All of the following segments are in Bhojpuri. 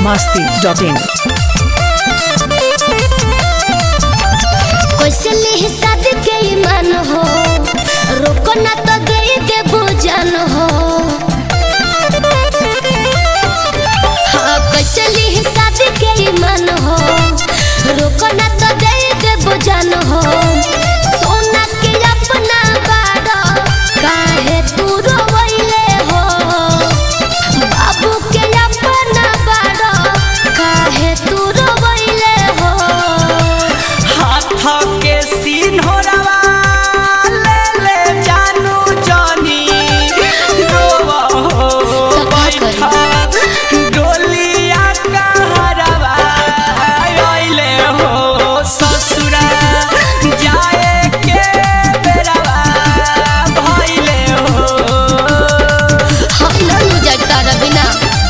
masti.in. कैसे लिही शादी के ईमान हो रोको ना तो गई के बुझन हो हाँ कैसे लिही शादी के ईमान हो रोको ना तो गई के बुझन हो सोना के अपना बाड़ा काहे तू रोवैले हो बाबू के अपना बाड़ा काहे तू रोवैले हो हाथ के सिन्होरवा ले ले जानू जानी रोवा हो तो का करी? बैठा डोलिया कहरवा अइले हो ससुरा जाए के बेरवा भइले हो हम नहीं जगता रबिना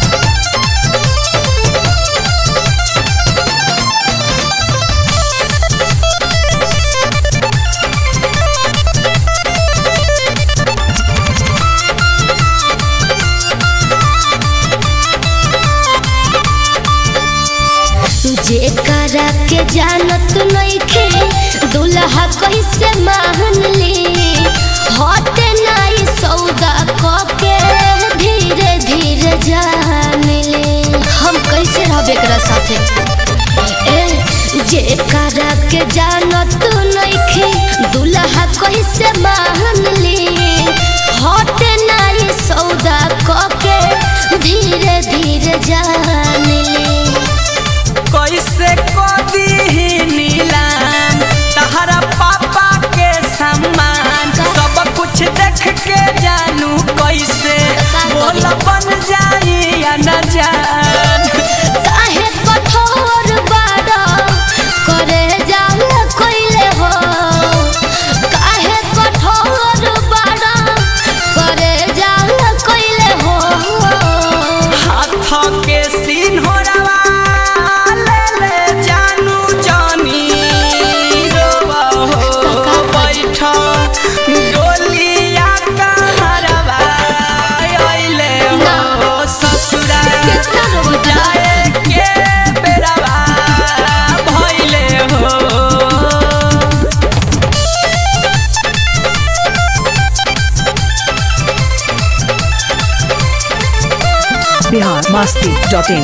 जे करा के जानत नइखे दुल्हा कैसे मान ली हटे नाई सौदा क के धीरे धीरे जान ली हम कैसे रहब एकरा साथे ए जे करा के जानत नइखे दुल्हा कैसे मान ली हटे नाई सौदा क के धीरे धीरे जान ली कैसे कदी नीलाम तहरा पापा के सम्मान सब कुछ देख के जानू कैसे बोल बन जाई या न जान काहे कठोर बाड़ा करे जाल कोइले हो काहे कठोर बाड़ा करे जाल कोइले हो हाथ के सिन्होरवा ले ले जानू जानी रोवा हो बैठा डोलिया कहरवा अइले हो ससुरा कितना रोता जाए के बेरवा भइले हो Bihar masti.in.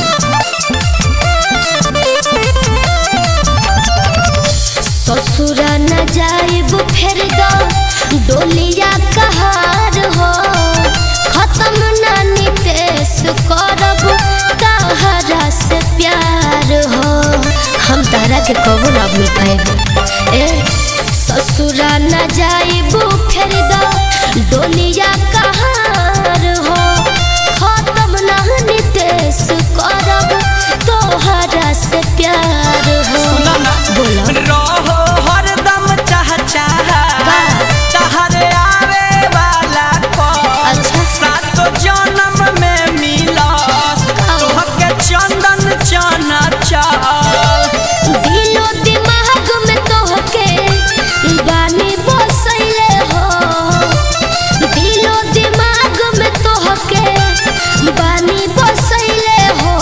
ससुरा न जाइब फिर दो डोलिया कहार हो खत्म ना नितेश करब तहरा से प्यार हो हम तारा के कबो ना भूल पाए ए ससुरा न जाइब फिर दो डोलिया कहार हो खत्म ना नितेश करब तोहरा से प्यार हो सुना ना। बोलो रहो हरदम चाह चाह तहरे आवे वाला को अच्छा। सातो जन्म में मिला तोहके चंदन चना चल दिलो दिमाग में तोहके बानी बसैले हो दिलो दिमाग में तोहके बानी बसैले हो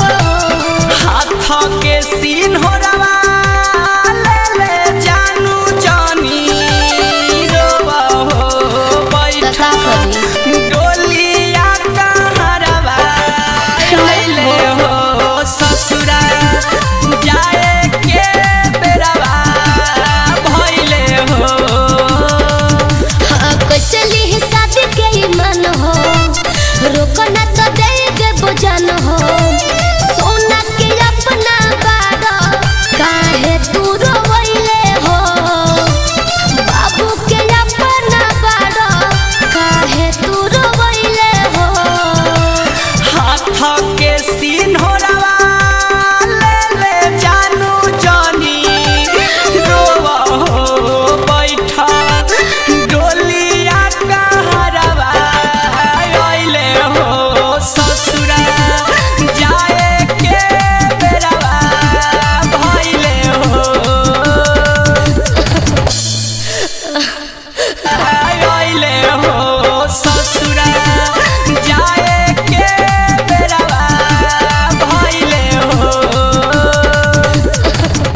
हाथ के सिन्होरवा ले ले जानू जानी रोवा हो बैठा तथा करी डोलिया कहरवा अइले हो ससुरा जाए के बेरवा भइले हो हाँ, कैसे ली शादी के ईमान हो रोको ना तो दे के बुझन हो सोना के अपना बाड़ा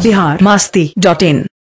बिहार मस्ती डॉट इन